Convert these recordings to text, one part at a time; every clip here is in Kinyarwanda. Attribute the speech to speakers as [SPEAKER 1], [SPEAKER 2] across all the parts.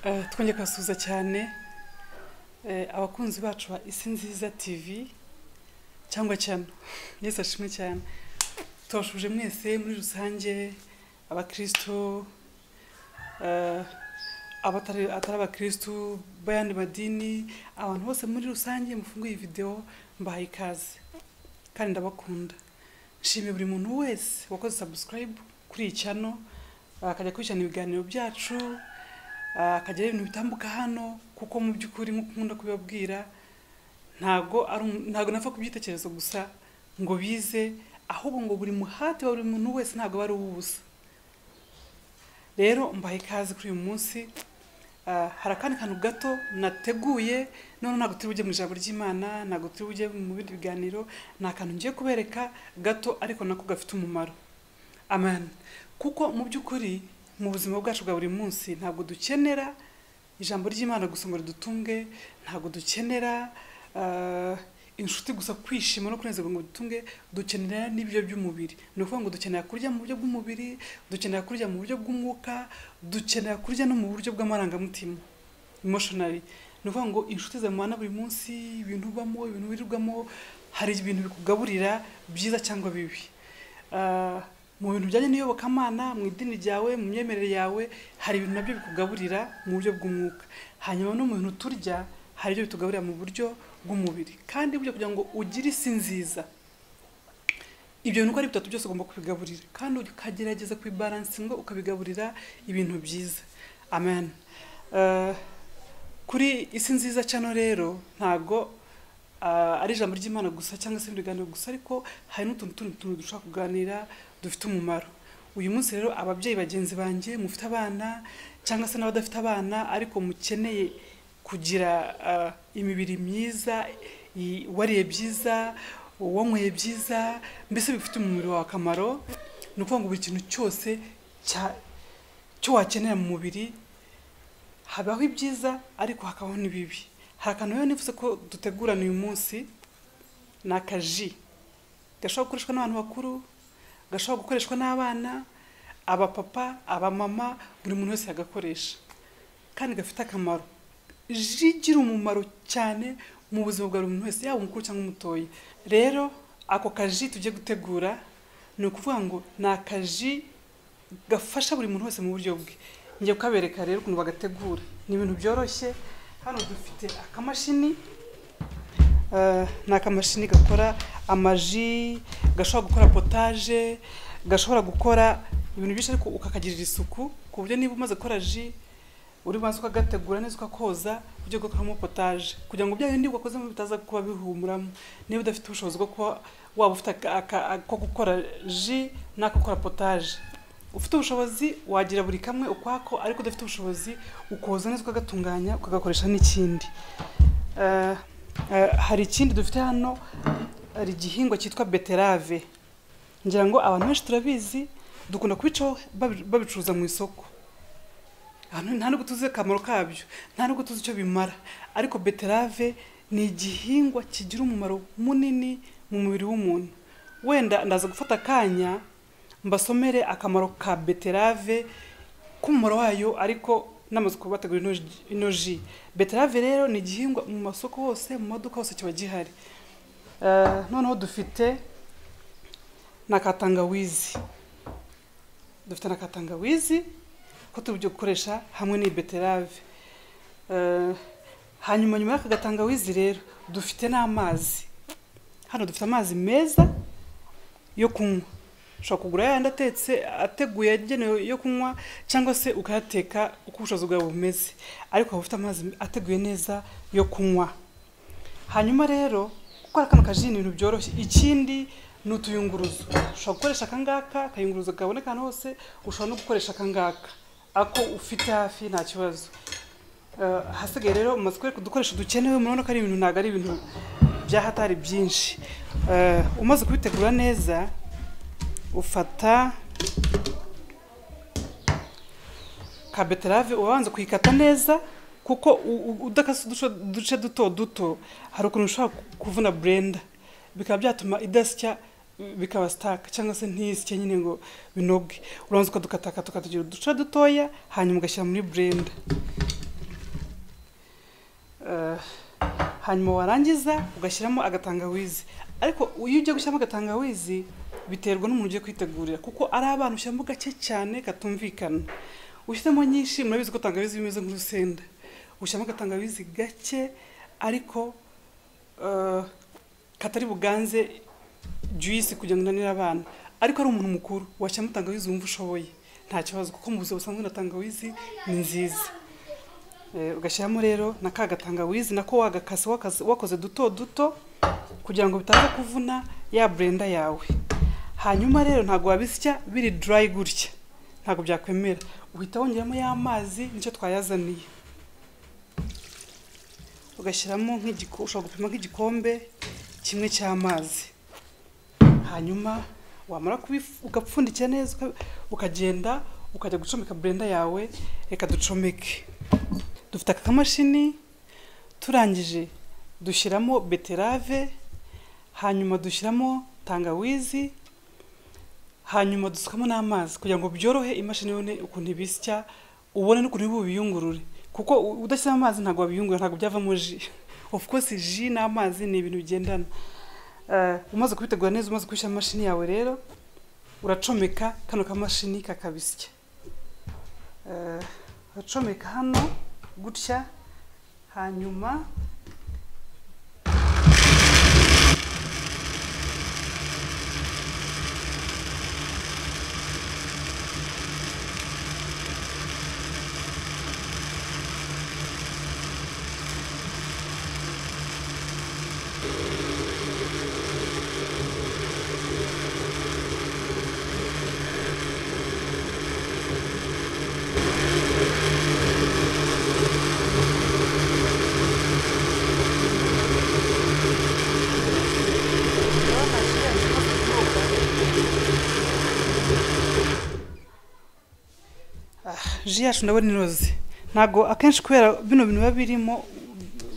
[SPEAKER 1] Eh, twongeye kubasuhuza cyane eh, abakunzi bacu ba isi nziza tv cyangwa cyano yesu ashimwe cyane tubashuje mwese muri rusange abakristo eh, abatari atari abakristo bayandi madini abantu bose muri rusange mufunguye iyi videwo mbahaye ikaze kandi ndabakunda nshimiye buri muntu wese wakoze subscribe kuri iyi cyano akajya kurikirana ibiganiro byacu ah, akajya areba ibintu bitambuka hano kuko mu by'ukuri nk'uko nkunda kubibabwira ntabwo ari um- ntabwo napfa kubyitekerezo gusa ngo bize ahubwo ngo buri muhati wa buri muntu wese ntabwo aba ari uw'ubusa rero mbaha ikaze kuri uyu munsi Ah, hari akandi kantu gato nateguye none ntabwo turi bujye mu ijambo ry'imana ntabwo turi bujye mu bindi biganiro ni akantu ngiye kubereka gato ariko nako gafite umumaro amen kuko mu by'ukuri mu buzima bwacu bwa buri munsi ntabwo dukenera ijambo ry'imana gusa ngo ridutunge ntabwo dukenera ah, inshuti gusa kwishima no kunezerwa ngo dutunge dukenera n'ibyo by'umubiri ni ukuvuga ngo dukenera kurya mu buryo bw'umubiri dukenera kurya mu buryo bw'umwuka dukenera kurya no mu buryo bw'amarangamutima emotionally ni ukuvuga ngo inshuti zawe mubana buri munsi ibintu ubamo ibintu wirirwamo hari ibintu bikugaburira byiza cyangwa bibi Ah, mu bintu bijyanye n'iyobokamana mu idini ryawe mu myemerere yawe hari ibintu nabyo bikugaburira mu buryo bw'umwuka hanyuma no mu bintu turya hari ibyo bitugaburira mu buryo bw'umubiri kandi burya kugira ngo ugire isi nziza ibyo bintu uko ari bitatu byose ugomba kubigaburira kandi ukagerageza kubibaransinga ukabigaburira ibintu byiza amen Eh, kuri isi nziza cyano rero ntabwo ah, ari ijambo ry'imana gusa cyangwa se ibiganiro gusa ariko hari n'utuntu tundi tuntu dushobora kuganira dufite umumaro uyu munsi rero ababyeyi bagenzi banjye mufite abana cyangwa se n'abadafite abana ariko mukeneye kugira ah, imibiri myiza i- wariye byiza wanyweye byiza mbese bifite umubiri wawe akamaro ni ukuvuga ngo buri kintu cyose cya- cyo wakenera mu mubiri habaho ibyiza ariko hakabaho n'ibibi hari akantu rero nifuza ko dutegurana uyu munsi ni akaji gashobora gukoreshwa n'abantu bakuru gashobora gukoreshwa n'abana abapapa abamama buri muntu wese yagakoresha kandi gafite akamaro ji igira umumaro cyane mu buzima bwa buri muntu wese yaba umukuru cyangwa umutoya rero ako kaji tugiye gutegura ni ukuvuga ngo ni akaji gafasha buri muntu wese mu buryo bwe ngiye kukabereka rero ukuntu bagategura ni ibintu byoroshye hano dufite akamashini Eh, ni akamashini gakora amaji gashobora gukora potaje gashobora gukora ibintu byinshi ariko ukakagirira isuku ku buryo niba umaze gukora ji uri maze ukagategura neza ukakoza ujye gukoramo potaje kugira ngo bya bindi wakozemo bitaza kuba bihumuramo niba udafite ubushobozi bwo kuba waba ufite aka- aka- ako gukora ji n'ako gukora potaje ufite ubushobozi wagira buri kamwe ukwako ariko udafite ubushobozi ukoza neza ukagatunganya ukagakoresha n'ikindi Eh, eh, hari ikindi dufite hano hari igihingwa cyitwa beterave ngira ngo abantu benshi turabizi dukunda kubicaho babi- babicuruza mu isoko Ahantu- nta nubwo tuzi akamaro kabyo nta nubwo tuzi icyo bimara ariko beterave ni igihingwa kigira umumaro munini mu mubiri w'umuntu wenda ndaza gufata akanya mbasomere akamaro ka beterave k'umumaro wayo ariko n'amazu kuba bategura ino ji- ino ji beterave rero ni igihingwa mu masoko hose mu maduka hose kiba gihari Eh, noneho dufite na ka tangawizi dufite na ka tangawizi ko tujya gukoresha hamwe n'iyi beterave Eh, hanyuma nyuma y'aka gatangawizi rero dufite n'amazi hano dufite amazi meza yo kunywa ushobora kugura yayandi atetse ateguye agenewe yo kunywa cyangwa se ukayateka uko ubushobozi bwawe bumeze ariko waba ufite amazi ateguye neza yo kunywa hanyuma rero gukora kano kaji ni ibintu byoroshye ikindi ni utuyunguruzo ushobora gukoresha akangaka akayunguruzo kaboneka ahantu hose ushobora no gukoresha akangaka ako ufite hafi nta kibazo Eh, hasigaye rero mumaze kwereka udukoresho dukenewe murabona ko ari ibintu ntabwo ari ibintu byahatari byinshi Eh, umaze kubitegura neza ufata ka beterave uba wanze kuyikata neza kuko u- u- udakase uduce uduce duto duto hari ukuntu ushobora ku- kuvuna burenda bikaba byatuma idasya bikaba sitaka cyangwa se ntisye nyine ngo binoge uranza ukadukatakata ukatugira uduce dutoya hanyuma ugashyira muri burenda eh, hanyuma warangiza ugashyiramo agatangawizi ariko iyo ugiye gushyiramo agatangawizi biterwa n'umuntu ugiye kwitegurira kuko ari abantu ushyiramo gake cyane katumvikana ushyiramo nyinshi murabizi ko tangawizi bimeze nk'urusenda ushyiramo agatangawizi gake ariko eh, katari buganze juice kugira ngo inanire abana ariko ari umuntu mukuru washyiramo tangawizi wumva ushoboye nta kibazo kuko mu buzima busanzwe na tangawizi ni nziza Eh, ugashyiramo rero na ka gatangawizi nako wagakase wakaze- wakoze duto duto kugira ngo bitaza kuvuna ya blender yawe hanyuma rero ntabwo wabisya biri dry gutya ntabwo byakwemera uhita wongeramo y'amazi nicyo twayazaniye ugashyiramo nk'igiko- ushobora gupima nk'igikombe kimwe cy'amazi hanyuma wamara kubifu- ugapfundikira neza uka- ukagenda ukajya gucomeka blender yawe reka ducomeke dufite aka kamashini turangije dushyiramo beterave hanyuma dushyiramo tangawizi hanyuma dusukamo n'amazi kugira ngo byorohe imashini yone ukuntu ibisya ubone n'ukuntu ibi biyungurure kuko u- udashyiramo amazi ntabwo wabiyungura ntabwo byavamo ji of course ji n'amazi ni ibintu bigendana Eh, umaze kubitegura neza umaze kubishyira mu mashini yawe rero uracomeka kano kamashini kakabisya Eh, uracomeka hano gutya hanyuma ji yacu ndabona inoze ntabwo akenshi kubera bino bintu biba birimo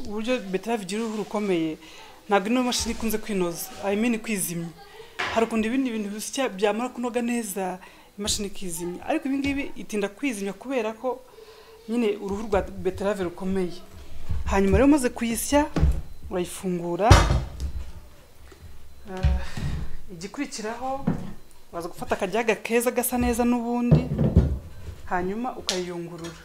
[SPEAKER 1] uburyo beterave igira uruhu rukomeye ntabwo ino mashini ikunze kwinoza i mean kwizimya hari ukuntu ibindi bintu bisya byamara kunoga neza imashini ikizimya ariko ibi ngibi itinda kwizimya kubera ko nyine uruhu rwa beterave rukomeye hanyuma rero umaze kuyisya urayifungura Eh, igikurikiraho waza gufata akajyaga keza gasa neza n'ubundi hanyuma ukayiyungurura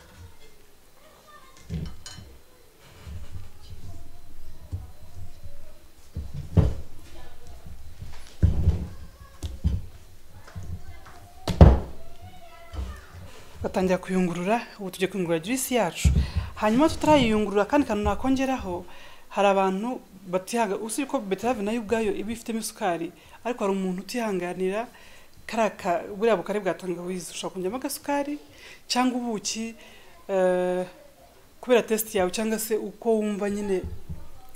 [SPEAKER 1] batangira kuyungurura ubu tugiye kuyungurura juice yacu hanyuma tutarayiyungurura kandi kantu nakongeraho hari abantu batihanga usibye ko beterave nayo ubwayo iba ifitemo isukari ariko hari umuntu utihanganira kariya ka- buriya bukari bwa tangawizi ushobora kongeramo agasukari cyangwa ubuki eh, kubera test yawe cyangwa se uko wumva nyine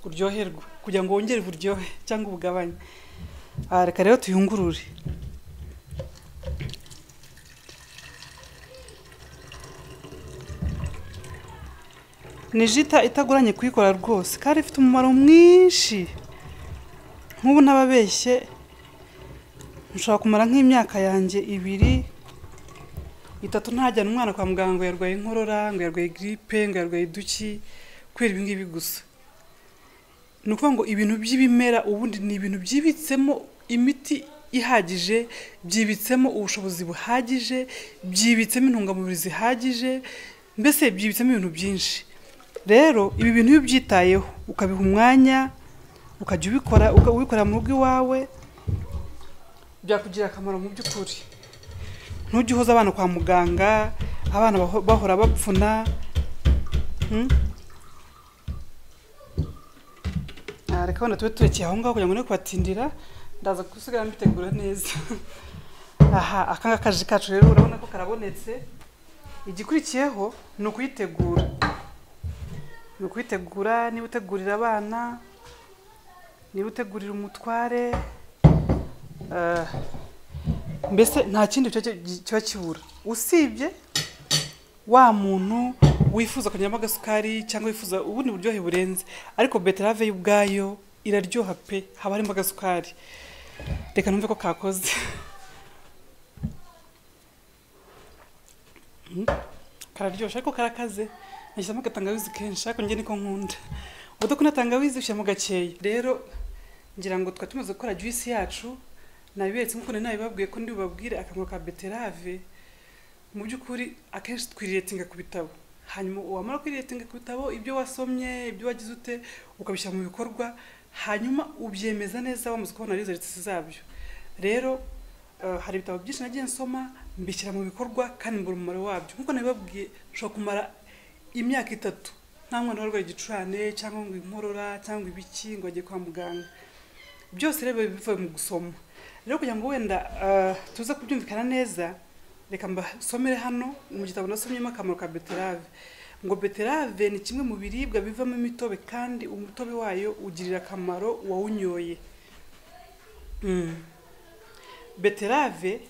[SPEAKER 1] uryoherwa kugira ngo wongere uburyohe cyangwa ubugabanye Ah, reka rero tuyungurure ni jita itagoranye kuyikora rwose kandi ifite umumaro mwinshi nk'ubu ntababeshye nshobora kumara nk'imyaka yanjye ibiri itatu ntajyana umwana kwa muganga ngo yarwaye inkorora ngo yarwaye giripe ngo yarwaye iduki kubera ibi ngibi gusa ni ukuvuga ngo ibintu by'ibimera ubundi ni ibintu byibitsemo imiti ihagije byibitsemo ubushobozi buhagije byibitsemo intungamubiri zihagije mbese byibitsemo ibintu byinshi rero ibi bintu iyo ubyitayeho ukabiha umwanya ukajya ubikora uka- ubikorera mu rugo iwawe byakugirira akamaro mu by'ukuri ntujye uhoza abana kwa muganga abana baho- bahora bapfuna Hmm? Ah, reka wenda tube turekeye aho ngaho kugira ngo ne kubatindira ndaza gusigara mbitegura neza aha aka ngaka kaje kacu rero urabona ko karabonetse igikurikiyeho ni ukuyitegura ni ukuyitegura niba utegurira abana niba utegurira umutware eh, mbese nta kindi cyo- cyo- kiba kibura usibye wa muntu wifuza kongeramo agasukari cyangwa wifuza ubundi buryohe burenze ariko beterave yo ubwayo iraryoha pe haba harimo agasukari reka numve ko kakoze kararyoshye ariko karakaze nashyizemo agatangawizi kenshi ariko njye niko nkunda udakunda tangawizi ushyira mu gakeya rero ngira ngo twari tumaze gukora juice yacu nabiberetse nk'uko nari nabibabwiye ko ndi bubabwire akamaro ka beterave mu by'ukuri akenshi twiriyetinga ku bitabo hanyuma wamara kwiriyetinga ku bitabo ibyo wasomye ibyo wagize ute ukabishyira mu bikorwa hanyuma ubyemeza neza wamaze kubona results zabyo rero eh, hari ibitabo byinshi nagiye nsoma mbishyira mu bikorwa kandi mbura umumaro wabyo nk'uko nabibabwiye nshobora kumara imyaka itatu nta mwana warwaye igicurane cyangwa ngo inkorora cyangwa ibiki ngo ajye kwa muganga byose rero biba bivuye mu gusoma rero kugira ngo wenda eh, tuze kubyumvikana neza reka mbasomere hano mu gitabo nasomyemo akamaro ka beterave ngo beterave ni kimwe mu biribwa bivamo imitobe kandi umutobe wayo ugirira akamaro uwawunyoye Mm. beterave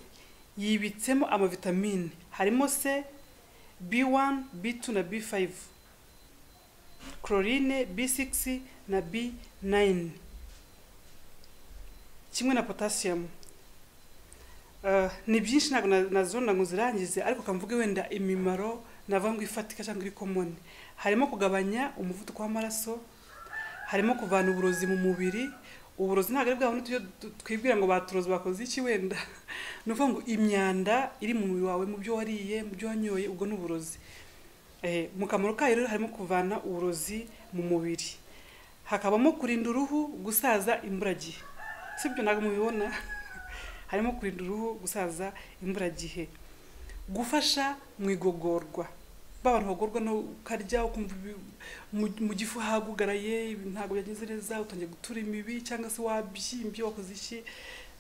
[SPEAKER 1] yibitsemo amavitamine harimo se b1 b2 na b5 chlorine b6 na b9 kimwe na potassium Eh, ni byinshi ntabwo na- nazona ngo zirangize ariko kamvuge wenda imimaro navuga ngo ifatika cyangwa iri komoni harimo kugabanya umuvuduko w'amaraso harimo kuvana uburozi mu mubiri uburozi ntabwo ari bwa bundi tujya tu- twibwira ngo baturoze bakoze iki wenda ni ukuvuga ngo imyanda iri mu mubiri wawe mu byo wariye mu byo wanyoye ubwo ni uburozi Eh, mu kamaro kayo rero harimo kuvana uburozi mu mubiri hakabamo kurinda uruhu gusaza imburagihe sibyo ntabwo mubibona harimo kurinda uruhu gusaza imburagihe gufasha mu igogorwa ba bantu bagorwa no ukarya ukumva ibi- mu- mu gifu hagugaraye ibi ntabwo byagenze neza utangiye gutura imibi cyangwa se wabyimbye wakoze iki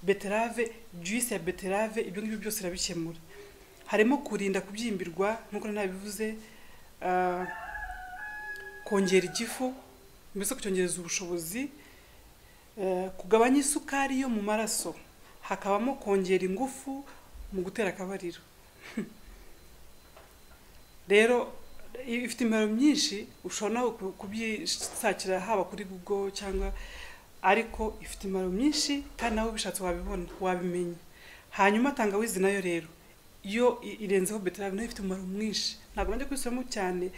[SPEAKER 1] beterave juice ya beterave ibyo ngibyo byose irabikemura harimo kurinda kubyimbirwa nk'uko nari nabivuze ah, kongera igifu mbese kucyongereza ubushobozi eh, kugabanya isukari yo mu maraso hakabamo kongera ingufu mu gutera akabariro rero i- ifite imimaro myinshi ushobora no ku- kubyisakira haba kuri google cyangwa ariko ifite imimaro myinshi kandi nawe ubishatse wabibona wabimenya hanyuma tangawizi nayo rero iyo i- irenzeho beterave nayo ifite umumaro mwinshi ntabwo najya kuyisomamo cyane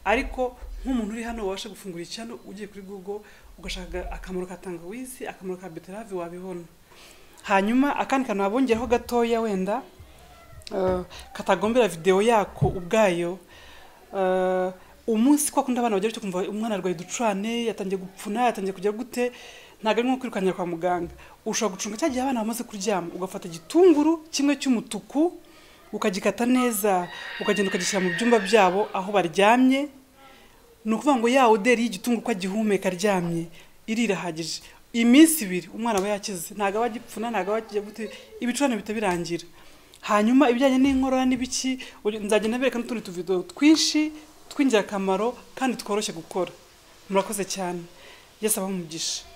[SPEAKER 1] ariko nk'umuntu uri hano wabasha gufungura icyano ugiye kuri google ugashaka akamaro ka tangawizi akamaro ka beterave wabibona hanyuma akandi kantu wabongeraho gatoya wenda eh, katagombera videwo yako ubwayo eh, umunsi kwa kundi abana bagira cyo kumva umwana arwaye ducurane yatangiye gupfuna yatangiye kujya gute ntabwo ari nko kwirukanira kwa muganga ushobora gucunga cya gihe abana bamaze kuryama ugafata igitunguru kimwe cy'umutuku ukagikata neza ukagenda ukagishyira mu byumba byabo aho baryamye ni ukuvuga ngo ya oderi y'igitunguru uko agihumeka aryamye irirahagije iminsi ibiri umwana aba yakize ntabwo aba agipfuna ntabwo aba akijya gute ibicurane bihita birangira hanyuma ibijyanye n'inkorora n'ibiki uri- nzagenda bereka n'utundi tuvido twinshi tw'ingirakamaro kandi tworoshye gukora murakoze cyane yesu abahe umugisha